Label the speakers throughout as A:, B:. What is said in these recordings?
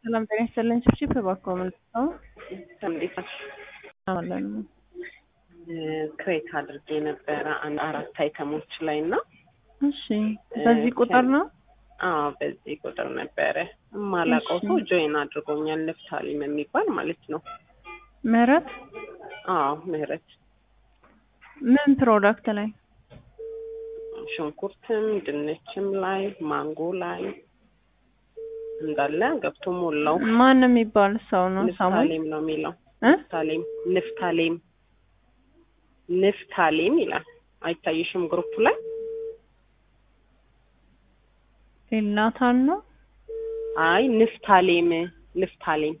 A: ሰላም ጤና ይስጥልኝ። ችፕ እባክዎ ምን ነው
B: እንዴት ነሽ?
A: አለን
B: ክሬት አድርጌ ነበረ አንድ አራት አይተሞች ላይ እና
A: እሺ፣ በዚህ ቁጥር ነው
B: አዎ በዚህ ቁጥር ነበረ የማላውቀው ሰው ጆይን አድርጎኛል። ንፍታሊም የሚባል ማለት ነው።
A: ምህረት
B: አዎ ምህረት
A: ምን ፕሮዳክት ላይ
B: ሽንኩርትም ድንችም ላይ ማንጎ ላይ እንዳለ ገብቶ ሞላው።
A: ማን የሚባል ሰው ነው? ሳሙኤል
B: ንፍታሌም ነው የሚለው
A: እ
B: ንፍታሌም ንፍታሌም ንፍታሌም ይላል። አይታይሽም ግሩፕ ላይ
A: ኤልናታን ነው።
B: አይ ንፍታሌም ንፍታሌም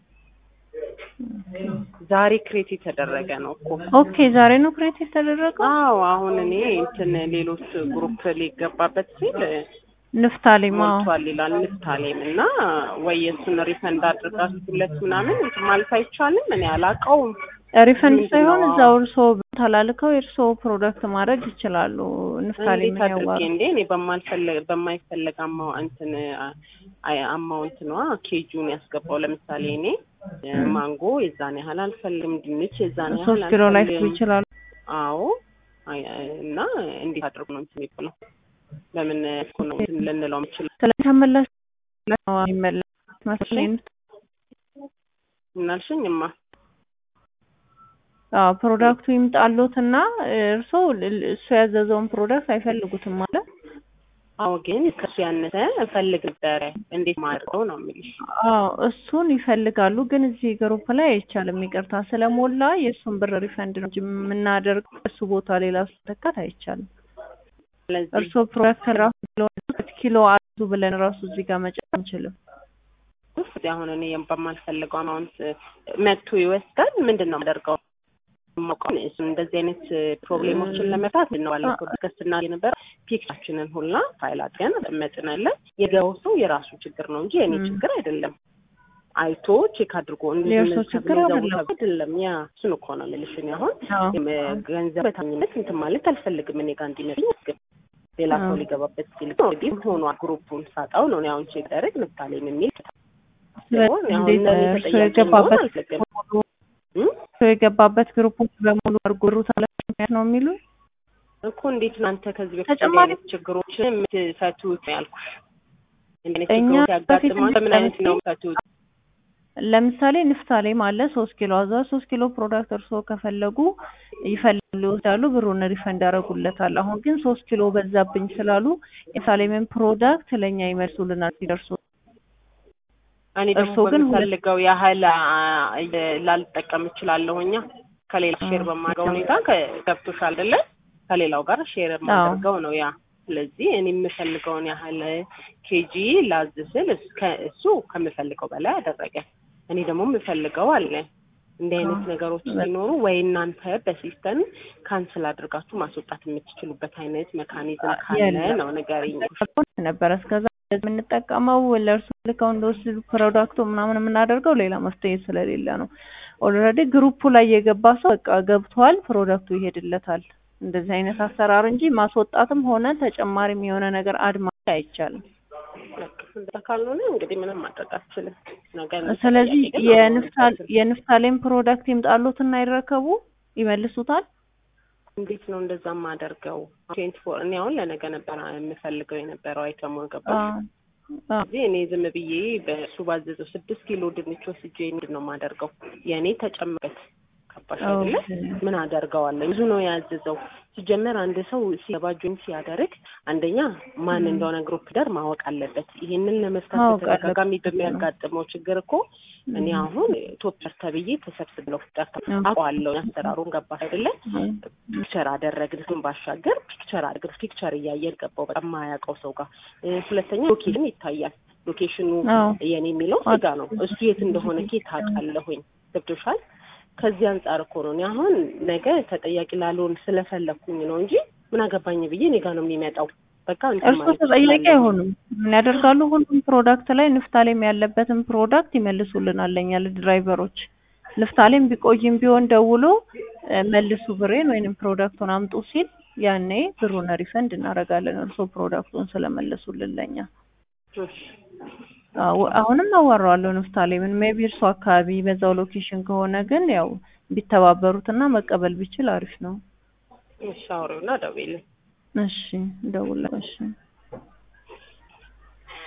B: ዛሬ ክሬት የተደረገ ነው እኮ።
A: ኦኬ ዛሬ ነው ክሬት የተደረገው።
B: አዎ አሁን እኔ እንትን ሌሎች ግሩፕ ሊገባበት ሲል
A: ንፍታሌም አዎ።
B: ሞልቷል ይላል ንፍታሌም እና ወይ የእሱን ሪፈንድ አድርጋችሁለት ምናምን እንትን ማለት አይቻልም። እኔ አላውቀውም።
A: ሪፈንድ
B: ምንድን
A: ሳይሆን
B: ነው?
A: እዛው እርስዎ ተላልከው የእርስዎ ፕሮዳክት ማድረግ ይችላሉ። ንፍታሌም
B: እንዴት አድርጌ
A: ያዋሩ
B: እንዴ እኔ በማልፈለግ በማይፈለግ አማው እንትን አይ- አማውንት ነዋ ኬጁን ያስገባው። ለምሳሌ እኔ ማንጎ የዛን ያህል አልፈልግም፣ ድንች የዛን ያህል
A: ሶስት ኪሎ ላይ
B: አልፈልግም።
A: ይችላሉ።
B: አዎ አይ- እና እንዴት አድርጎ ነው እንትን የሚባለው? በምን እኮ ነው እንትን ልንለው የምችለው?
A: ስለተመለስ ይመለስ መሰለኝ።
B: ምናልሽኝማ
A: አዎ ፕሮዳክቱ ይምጣሎትና እርስዎ ል- እሱ ያዘዘውን ፕሮዳክት አይፈልጉትም ማለት
B: አዎ ግን ከሱ ያነሰ እፈልግ ነበረ። እንዴት ማድረገው ነው የሚልሽ?
A: አዎ እሱን ይፈልጋሉ፣ ግን እዚህ ግሩፕ ላይ አይቻልም። ይቅርታ ስለሞላ የእሱን ብር ሪፈንድ ነው እንጂ የምናደርገው እሱ ቦታ ሌላ ስለተካት አይቻልም።
B: ስለዚህ
A: እርስዎ ፕሮዳክት ራሱ ኪሎ ኪሎ አዙ ብለን ራሱ እዚህ ጋር መጨመር አንችልም።
B: ውስጥ አሁን እኔ በማልፈልገው አማውንት መጥቶ ይወስዳል። ምንድን ነው የማደርገው? የማውቀው እሱ እንደዚህ አይነት ፕሮብሌሞችን ለመፍታት ነው ባለፈው ዲስከስ ስናደርግ የነበረ ፒክቻችንን ሁላ ፋይል አድርገን መጥናለን። የገባው ሰው የራሱ ችግር ነው እንጂ የኔ
A: ም።
B: ችግር አይደለም። አይቶ ቼክ አድርጎ
A: የእርሶ ችግር አይደለም።
B: አይደለም። ያ እሱን እኮ ነው የምልሽ። እኔ አሁን
A: አዎ
B: የም- ገንዘብ በታኝነት እንትን ማለት አልፈልግም። እኔ ጋር እንዲመጣኝ ግን ሌላ ሰው
A: አዎ።
B: ሊገባበት ሲል እንግዲህ ሆኗ ግሩፑን ሳጣው ነው እኔ አሁን ቼክ ደረግ ምሳሌም የሚል
A: ስለዚህ
B: ሲሆን አሁን
A: እንዴት
B: እነዚህ
A: እርስዎ
B: ተጠያቂ
A: የገባበት
B: መሆን አልፈልግም። እ?
A: እርስዎ የገባበት ግሩፖች በሙሉ አርጎሩት አለ ነው የሚሉ
B: እኮ እንዴት እናንተ ከዚህ በፊት
A: ተጨማሪ-
B: እንዲህ አይነት ችግሮችን የምትፈቱት ነው ያልኩሽ። እንዲህ አይነት
A: እኛ
B: ችግሮች
A: በፊት
B: ያጋጥማል። በምን አይነት ነው የምትፈቱት?
A: ለምሳሌ ንፍታሌም አለ ሶስት ኪሎ አዛ ሶስት ኪሎ ፕሮዳክት እርስዎ ከፈለጉ ይፈልጋሉ ይወስዳሉ፣ ብሩን ሪፈንድ ያደርጉለታል። አሁን ግን ሶስት ኪሎ በዛብኝ ስላሉ የሳሌምን ፕሮዳክት ለእኛ ይመልሱልናል ሲደርሱ።
B: እኔ ደግሞ
A: እርስዎ ግን ሁለት-
B: በምፈልገው ያህል አ- አ- ላልጠቀም እችላለሁ። እኛ ከሌላ ሼር በማድረገው ሁኔታ ከ- ገብቶሻል አይደለ? ከሌላው ጋር ሼር የማደርገው ነው ያ። ስለዚህ እኔ የምፈልገውን ያህል ኬጂ ላዝ ስል እስ- ከ- እሱ ከምፈልገው በላይ አደረገ። እኔ ደግሞ የምፈልገው አለ። እንዲህ አይነት
A: አዎ።
B: ነገሮች ሲኖሩ ወይ እናንተ በሲስተም ካንስል አድርጋችሁ ማስወጣት የምትችሉበት አይነት ሜካኒዝም ካለ
A: የለም።
B: ነው ንገሪኝ።
A: ነበረ እስከዛ የምንጠቀመው ለእርሱ ልከው እንደወስዱ ፕሮዳክቱ ምናምን የምናደርገው ሌላ መፍትሄ ስለሌለ ነው። ኦልሬዲ ግሩፑ ላይ የገባ ሰው በቃ ገብቷል፣ ፕሮዳክቱ ይሄድለታል። እንደዚህ አይነት አሰራር እንጂ ማስወጣትም ሆነ ተጨማሪም የሆነ ነገር አድ ማድረግ አይቻልም።
B: እንደዛ ካልሆነ እንግዲህ ምንም ማድረግ አልችልም። ነገ
A: ስለዚህ
B: ተጠያቂ ግን
A: የንፍታል
B: አልሆንም።
A: የንፍታሌም ፕሮዳክት ይምጣሉትና ይረከቡ ይመልሱታል።
B: እንዴት ነው እንደዛ የማደርገው? ትዌንቲ ፎር እኔ አሁን ለነገ ነበር የምፈልገው የነበረው አይተሙ ገባሽ?
A: አዎ አዎ።
B: እዚህ እኔ ዝም ብዬ በእሱ ባዘዘው ስድስት ኪሎ ድንች ወስጄ ምንድን ነው የማደርገው? የእኔ ተጨምበት ገባሽ አይደለ?
A: ኦኬ።
B: ምን አደርገዋለሁ? ብዙ ነው ያዘዘው። ሲጀመር አንድ ሰው ሲገባ ጆይን ሲያደርግ አንደኛ ማን እንደሆነ ግሩፕ ዳር ማወቅ አለበት። ይሄንን ለመፍታት
A: ማወቅ
B: በተደጋጋሚ
A: አለበት።
B: በሚያጋጥመው ችግር እኮ እኔ አሁን ቶፕር ተብዬ ተሰብስብለው ጠርታ አውቀዋለሁ አሰራሩን ገባሽ አይደለ? ፒክቸር አደረግን ግን ባሻገር ፒክቸር አድርገን ፒክቸር እያየን ገባው በጣም የማያውቀው ሰው ጋር እ፣ ሁለተኛ ሎኬሽን ይታያል። ሎኬሽኑ
A: አዎ
B: የኔ የሚለው ስጋ ነው። እሱ የት እንደሆነ ኬት አውቃለሁኝ። ገብቶሻል? ከዚህ አንጻር እኮ ነው እኔ አሁን ነገ ተጠያቂ ላልሆን ስለፈለኩኝ ነው እንጂ ምን አገባኝ ብዬ እኔ ጋር ነው የሚመጣው። በቃ እንትን
A: እርስዎ
B: ማለት
A: ተጠያቂ
B: እችላለሁ።
A: አይሆኑም። ምን ያደርጋሉ? ሁሉም ፕሮዳክት ላይ ንፍታሌም ያለበትን ፕሮዳክት ይመልሱልናል ለእኛ ለድራይቨሮች። ንፍታሌም ቢቆይም ቢሆን ደውሎ እ፣ መልሱ ብሬን ወይንም ፕሮዳክቱን አምጡ ሲል ያኔ ብሩን ሪፈንድ እናደርጋለን። እርስዎ ፕሮዳክቱን ስለመለሱልን ለእኛ
B: እሺ
A: አዎ አሁንም አዋራዋለሁ ንፍታሌምን ሜቢ እርሱ አካባቢ በዛው ሎኬሽን ከሆነ ግን ያው ቢተባበሩትና መቀበል ቢችል አሪፍ ነው።
B: እሺ አውሪውና ደውይልኝ።
A: እሺ እደውላለሁ። እሺ